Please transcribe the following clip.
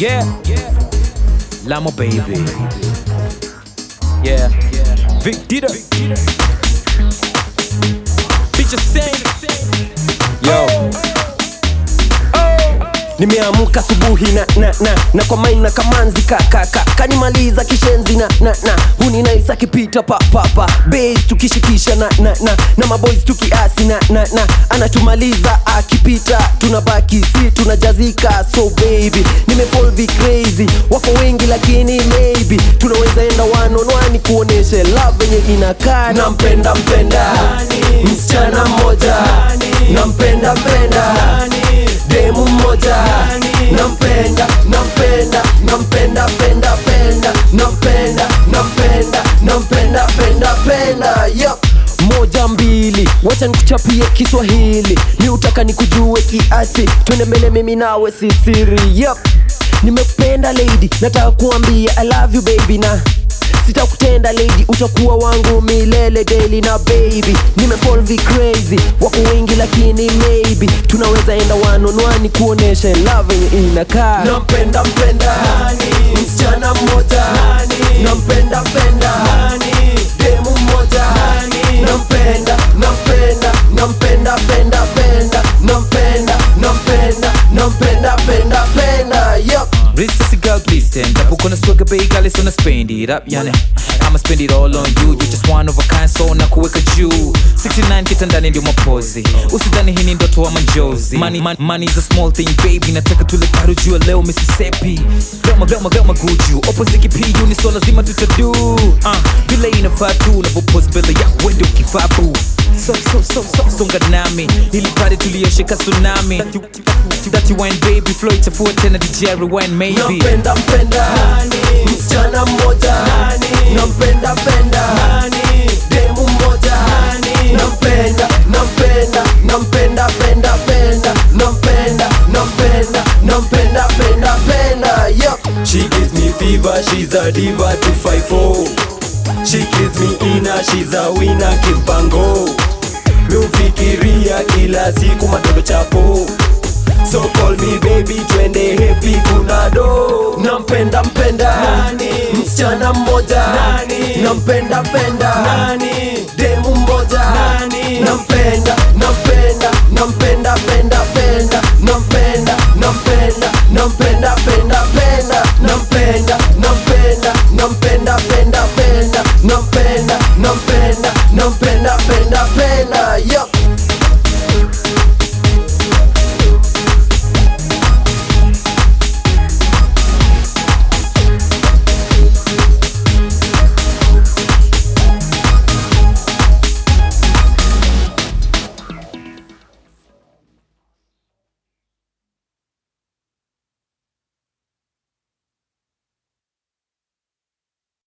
Yeah. Lamo baby. Yeah. Vic Dita. Bitch sing. Yo. nimeamka asubuhi na na na na kwa maina kamanzi kakaka kanimaliza kishenzi na na na huninaisa kipita papapa bas tukishikisha na na na na maboys tukiasi na na na anatumaliza akipita tunabaki si tunajazika so baby nimefolvi crazy wako wengi lakini maybe tunaweza enda one on one kuoneshe love yenye inakaa nampenda mpenda msichana mmoja nampenda mpenda demu mmoja nampenda nampenda nampenda penda penda nampenda nampenda nampenda penda penda yep. moja mbili wacha nikuchapie kiswahili mi utaka nikujue kiasi twende mbele mimi nawe si siri yep. nimependa lady nataka kuambia i love you baby na sitakutenda lady utakuwa wangu milele daily na baby nimefolvi crazy wako wengi lakini maybe tunaweza enda wanonwani kuonesha love yenye inakaa nampenda mpenda msichana mmoja nampenda penda demu mmoja nampenda nampenda nampenda penda penda nampenda nampenda nampenda penda penda yep. Rich girl, please stand up. Uko na swagger bay, girl, it's gonna spend it up, yani. I'ma spend it all on you. You just one of a kind, so na kuweka juu. 69 kitandani ndio mapozi. Usidhani hii ni ndoto ama njozi. Money, money, money is a small thing, baby. Nataka tule karu jua leo Mississippi. Gama, gama, gama guju. Opposite kipiyu ni so lazima tutadu. Uh, vile inafaa tu unavyopost mbele ya wende ukifabu. So, so, so, so, songa nami. Ili pale tuliyoshika tsunami. That you wine baby, flow itafua tena DJ rewind maybe. nampenda mpenda msichana mmoja nampenda penda demu mmoja nampenda nampenda nampenda penda penda nampenda nampenda nampenda penda penda yep. She gives me fever, she's a diva to fight for. She gives me inner, she's a winner kimpango. Miufikiria kila siku matondo chapo. So call me baby, twende happy kuna do. nampenda mpenda msichana mmoja nampenda penda